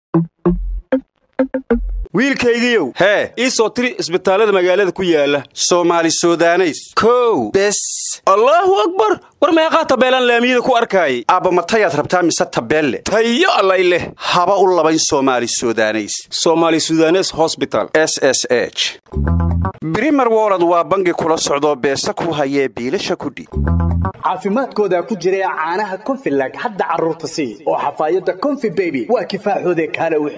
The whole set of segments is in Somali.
wiilkaygiiow hee ii soo tiri isbitaallada magaalada ku yaala soomaali sudaneys kow bes allaahu akbar war meeqaa tabeelaan laamiyada ku arkaayay aabba matayaad rabtaa mise tabeelle tayo allay leh haba u labayn soomaali sudaneys soomaali sudanes hosbital s s h brimer wolod waa bangi kula socdoo beesa ku hayee biilasha kudhiib caafimaadkooda ku jira caanaha konfilag hadda carruurta sii oo xafaayadda konfi beby waa kifaaxoode kaale wix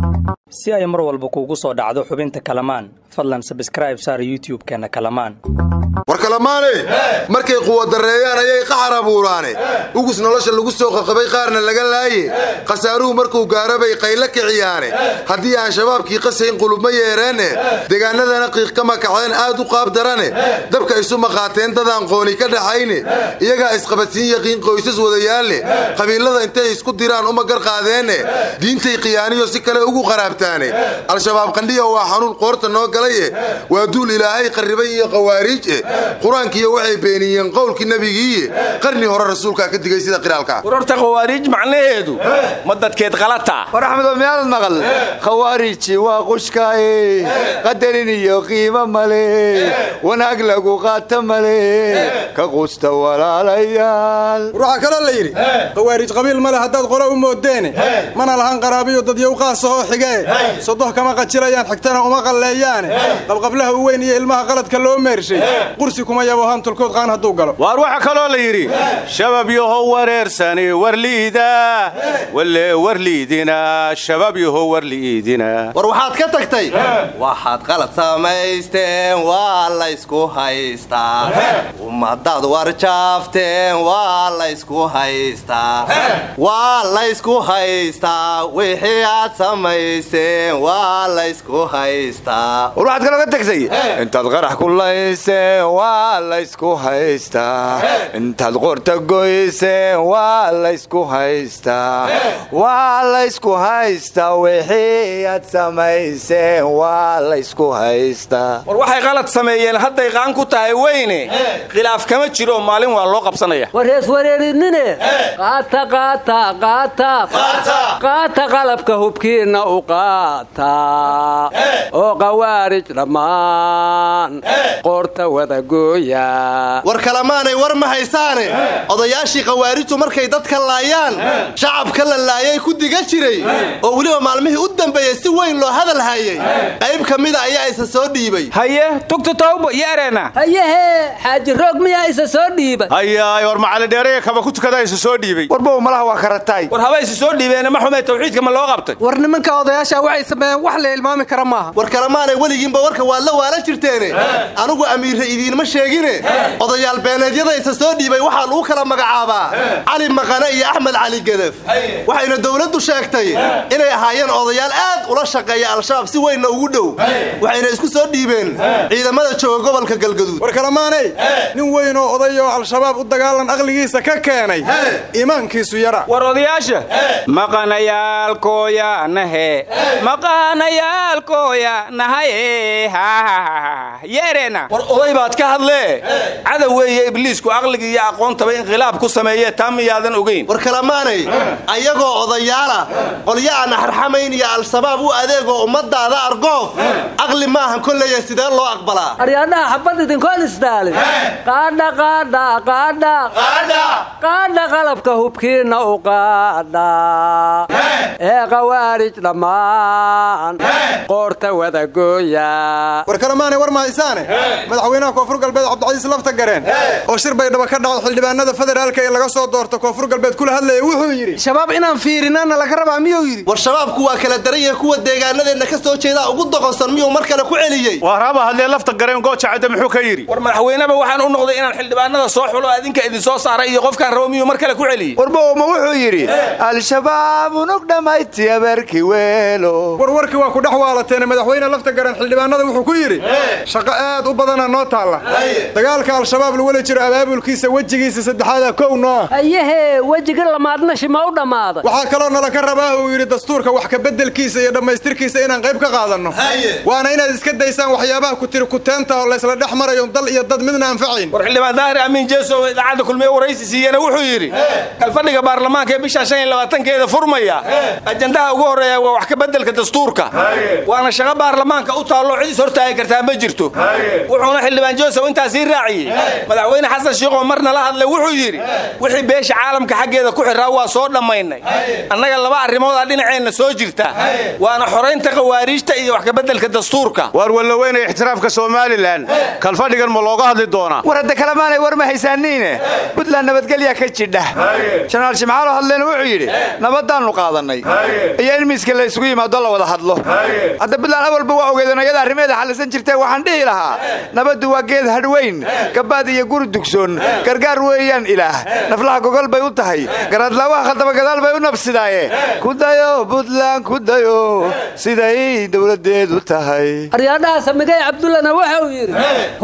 si ay mar walba kuugu soo dhacdo xubinta kalamaan fadlan sabskraib saar youtub-keenna kalamaan war kalamaane markay quwadareeyaan ayay qaxar abuuraane ugus nolosha lagu soo qaqabay qaarna laga laaye khasaaruhu markuu gaaro bay qaylo kiciyaane haddii aan shabaabkii qasayn qulubma yeereenne degaanadana qiiq ka makaceen aad u qaab darane dabka isu maqaateen dadaan qooni ka dhaxayne iyagaa isqabadsiin yaqiin qoysas wadayaalle qabiilada intay isku diraan uma gar qaadeenne diintay khiyaaniyo si kale ugu qaraabtaane al-shabaab qandhiya waa xanuun qoorta noo galaye waa duul ilaahay qarribay iyo qawaariij eh qur-aankiiyo waxay beeniyeen qowlkii nebigiiye qarni hore rasuulkaa ka digay sida qiraalka warorta khawaariij macnaheedu ma dadkeed qalata war axmedo miyaanad maqal khawaariji waa qushkaaye qadarin iyo qiimo male wanaag lagu qaata male ka qusta walaalayaal waxaa kaloo la yidhi khawaarij qabiil male haddaad qolo u moodeene mana lahan qaraabiyo dadyow qaasahoo xigee sodoh kama qajilayaan xigtana uma qalleeyaane qabqablaha u weyn iyo ilmaha qaladka loo meershay qursi kuma yabo hantulkood qaan hadduu galo waar waxaa kaloo la yidhi shabab yahow wareersani warliida walle warliidina shabab yahow warliidina war waxaad ka tagtay waxaad qalad samaysteen waa laysku haystaa ummadaad warjaafteen waa laysku haystaa waa laysku haystaa wixii aad samayseen waa laysku haystaa war waxaad kaloo ka tagtay intaad qarax ku layseen waa laysku haystaa intaad qorta goyseen waa laysku haystaa waa laysku haystaa wixii aad samayseen waa laysku haystaa war waxay qalad sameeyeen hadday qaan ku tahay weyne khilaaf kama jiro maalin waa loo qabsanaya warees wareerinine qaata qaata qaata qaata qalabka hubkiinna u qaata oo qawaarij dhammaan qoorta wadagooya war kalamaanay war ma haysaane odayaashii khawaarijtu markay dadka laayaan shacabka la laayay ku diga jiray oo weliba maalmihii u dambeeyey si weyn loo hadal hayay qayb ka mida ayaa isa soo dhiibay haye tugta tawba iyo ereena hayehee xaaji roog miyaa isa soo dhiibay hayaay war macalidheeraya kaba ku tukadaa isu soo dhiibay warbow malaha waa karatay war haba isu soo dhiibeene ma xume tawxiidka ma loo qabtay war nimanka odayaasha waxay sameeyeen wax la ilmaami kara maaha war kalamaanay weligiinba warka waad la waalan jirteene anugu amiirra idiinma sheegine odayaal beeneedyada isa soo dhiibay waxaa lagu kala magacaabaa cali maqane iyo axmed cali gedef waxayna dowladdu sheegtay inay ahaayeen odayaal aad ula shaqeeya al-shabaab si weynna ugu dhow waxayna isku soo dhiibeen ciidamada jooga gobolka galgaduud war kalamaanay nin weyn oo oday oo al-shabaab u dagaalan aqligiisa ka keenay iimaankiisu yara war odayaasha maqanayaalkooya nahe maqanayaalkooya nahaye yeereena war oday baad ka hadlee cadow weeye ibliisku aqligii iyo aqoontaba inqilaab ku sameeye taa miyaadan ogayn war kalamaanay ayagoo odayaala qolyo aan xarxamayn iyo al-shabaab u adeegoo ummadaada argoof aqli maahan kolleeya sidee loo aqbalaa aryaadhaha xabad idinkoon isdaalin qaadha qaadha qaadha qaadha qalabka hubkiinna u qaadha ee qawaarij dhammaan qoorta wadagooya war kalamaanay war ma haysaane madaxweynaha koonfur galbeed cabdicasiis lafta gareen oo shir baydhaba ka dhaco xildhibaanada federaalka ee laga soo doorto koonfur galbeed kula hadlaya wuxuu yidhi shabaab inaan fiirinana laga rabaa miyuu yidhi war shabaabku waa kala daran yahay kuwa deegaanadeenna ka soo jeedaa ugu doqonsan miyuu mar kale ku celiyey waar haba hadlee lafta gareen gooja cadde muxuu ka yidhi war madaxweyneba waxaan u noqday inaan xildhibaanada soo xulo adinka idin soo saaray iyo qofkaan rabo miyuu mar kale ku celiyey warbowma wuxuu yidhi al-shabaab unug dhammayti abeerki weelo war warkii waa ku dhex waalateene madaxweyne lafta garan xildhibaanada wuxuu ku yidhi shaqo aad u badana noo taalla dagaalka al-shabaab laweli jiro abaabulkiisa wejigiisa saddexaada kow nooa hayehee wejiga lamaadna shima u dhammaaday waxaa kaloo nala ka rabaa uu yidhi dastuurka wax kabeddelkiisa iyo dhammaystirkiisa inaan qayb ka qaadanno waana inaad iska daysaan waxyaabaha ku tiri kuteenta oo laysla dhex marayo dal iyo dad midna anfacayn war xildhibaan daahir amiin jeeso idaacadda kulmiye waraysi siiyena wuxuu yidhi kalfadhiga baarlamaanka ee bisha shan iyo labaatankeeda furmaya ajandaha ugu horreeya waa wax ka beddelka dastuurka waana shaqo baarlamaanka u taallo cid is hortaagi kartaa ma jirto wuxuuna xildhibaan joseph intaa sii raaciyey madaxweyne xasan shiikhoo marna la hadlay wuxuu yidhi wixii beesha caalamka xaggeeda ku xirraa waa soo dhammaynay annaga laba arrimoodaa dhinaceenna soo jirta waana xoraynta khawaariijta iyo wax ka beddelka dastuurka waar wallaweyne ixtiraafka somalilan kalfadhigan ma looga hadli doonaa war hadda kalemaanay war ma haysaaniine buntland nabadgelya ka jidha janaal shimcaalo hadleyna wuxuu yidhi nabadaannu qaadannay iyo in miiska la isugu yimaado la wada hadlo hadda buntland awalba waa ogeedeen iyada arrimeeda xallisan jirtee waxaan dhihi lahaa nabaddu waa geed hadhweyn gabaad iyo guri dugsoon gargaar weeyaan ilaah naflaha gogol bay u tahay garaadlaawaha khaldaba gadaal bay u nabsidaaye ku dayo buntland ku dayo siday dowladdeedu tahay aryaadhaha samigay cabdullana waxa uu yidhi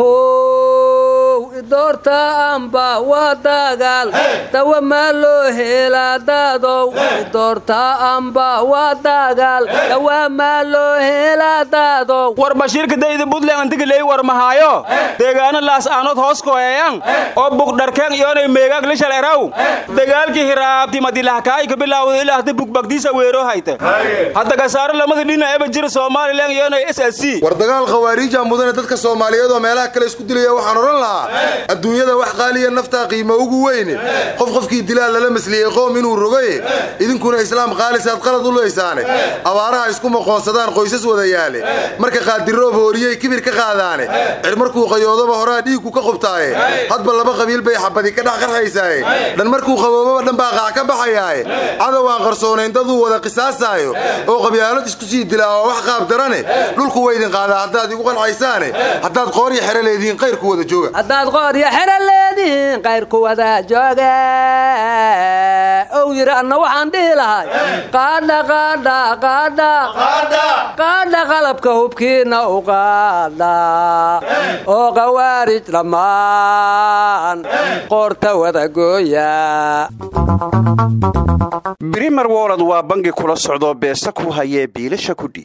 how idoorta amba waa dagaal dawa maa loo helaa daadow idoorta amba waa dagaal dawa maa loo helaa daadow war bashiirka dayda buntland antigaley war mahaayo deegaano laas aanood hoos koheeyan oo bugdharkeen iyoonay meegaag lishal eraw dagaalkii hiraabti madilahkaay ka bilaawda ilaa hadda bugbagdiisa weeroo hayta hadda gasaaro lamada dhina eba jira somalilan iyoonay s s c war dagaal khawaariija mudane dadka soomaaliyeed oo meelaha kale isku dilaya waxaan odhan lahaa adduunyada wax qaaliya naftaa qiimo ugu weyne qof qofkii dilaa lala masliyey qoom inuu rogaye idinkuna islaam qaalisaad qalad u leysaane abaaraha isku maqoonsadaan qoysas wada yaale marka qaadiroob hooriyey kibir ka qaadaane cir markuu qayoodaba horaa dhiigku ka qubtaaye hadba laba qabiil bay xabadi ka dhex qarxaysaaye dhan markuu qaboobaba dhan baa qaac ka baxayaaye cadow aan qarsoonayn daduu wada qisaasaayo oo qabyaalad isku sii dilaa oo wax qaab darane dhulku waydin qaadaa haddaad igu qancaysaane haddaad qoor iyo xere leedihiin qayrku wada jooga haddaad qooryo xero leedihiin qayrku wada jooga ow yidhi anna waxaan dhihi lahay qaadha qaadha qaadha qaadha qalabka hubkiinna u qaadha oo qawaarij dhammaan qoorta wada gooya brimer wolod waa bangi kula socdoo beesa ku hayee biilasha kudhi